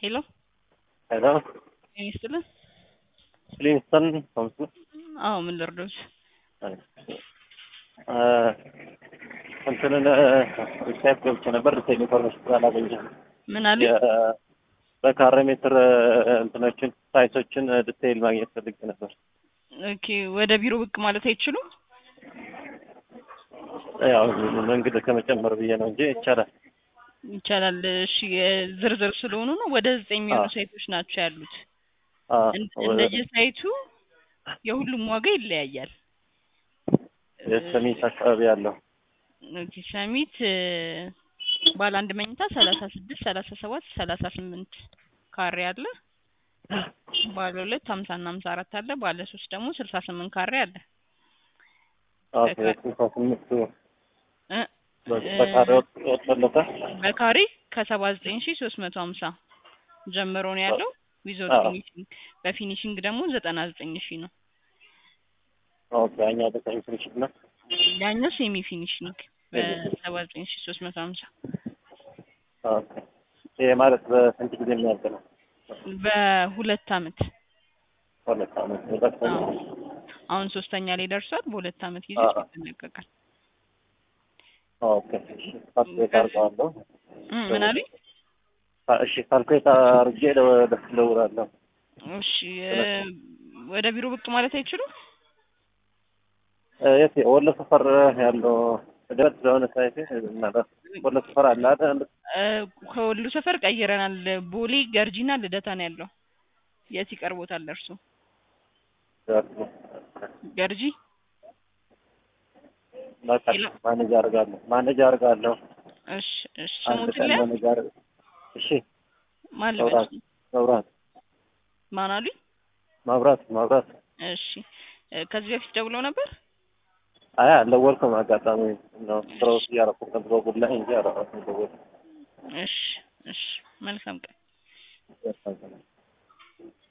ሄሎ ሄሎ ጤና ይስጥልን። ሊንስተን ሆምስ ነው። አዎ ምን ልርዶች? እንትንን ዌብሳይት ገብቼ ነበር ዲቴል ኢንፎርሜሽን ስላላገኘሁ ምን አለ? የ- በካሬ ሜትር እንትኖችን ሳይቶችን ዲቴይል ማግኘት ፈልጌ ነበር። ኦኬ ወደ ቢሮ ብቅ ማለት አይችሉም? ያው መንገድ ከመጨመር ብዬ ነው እንጂ ይቻላል። ይቻላል። እሺ ዝርዝር ስለሆኑ ነው። ወደ ዘጠኝ የሚሆኑ አዎ። ሳይቶች ናቸው ያሉት። አዎ፣ እን- ወደ- እንደየሳይቱ የሁሉም ዋጋ ይለያያል። የሰሚት አካባቢ ያለው ኦኬ ሰሚት እ፣ ባለ አንድ መኝታ ሰላሳ ስድስት ሰላሳ ሰባት ሰላሳ ስምንት ካሬ አለ። ባለ ሁለት ሀምሳ እና ሀምሳ አራት አለ። ባለ ሶስት ደግሞ ስልሳ ስምንት ካሬ አለ። ኦኬ፣ በካ- ስልሳ ስምንቱ እ፣ በካሬ ወጥ- ወጥቶለታል። በካሬ ከሰባ ዘጠኝ ሺ ሶስት መቶ ሀምሳ ጀምሮ ነው ያለው። ዊዞት አዎ። ፊኒሽንግ በፊኒሽንግ ደግሞ ዘጠና ዘጠኝ ሺ ነው። ኦኬ፣ ያኛው ዘጠኝ ትንሽ ነው። ያኛው ሴሚ ፊኒሽንግ በሰባ ዘጠኝ ሺ ሶስት መቶ ሀምሳ ኦኬ፣ ይሄ ማለት በስንት ጊዜ የሚያልቅ ነው? በሁለት አመት ሁለት ዓመት ሁለት አዎ። ዓመት። አሁን ሶስተኛ ላይ ደርሷል። በሁለት አመት ጊዜ አዎ። ውስጥ ይጠናቀቃል። ኦኬ፣ ካልኩሌት አድርገዋለሁ። እ፣ ምን አሉኝ? እሺ፣ ካልኩሌት አድርጌ ደስ እደውላለሁ። እሺ እ፣ ወደ ቢሮ ብቅ ማለት አይችሉም? የት ወሎ ሰፈር ያለው ደረት ስለሆነ ሳይቴ ምናልባት ወሎ ሰፈር አለ አይደል? እ፣ ከወሎ ሰፈር ቀይረናል። ቦሌ ገርጂና ልደታ ነው ያለው። የት ይቀርቦታል እርሱ? ገርጂ በቃ ሌላ? ማኔጅ አድርጋለሁ ማኔጅ አድርጋለሁ። እሺ እሺ አንድ ስሙት ቀን ላይ ማኔጅ አድርግ። እሺ ማን መብራት ልበል? መብራት ማን አሉኝ? መብራት መብራት እሺ እ፣ ከዚህ በፊት ደውለው ነበር? አይ አልደወልኩም። አጋጣሚ ነው ስራው እያደረኩ ነበር በጉድ ላይ እንጂ አላወራሁም። ደወልኩ እሺ እሺ መልካም ቀን። ያሳዝናል።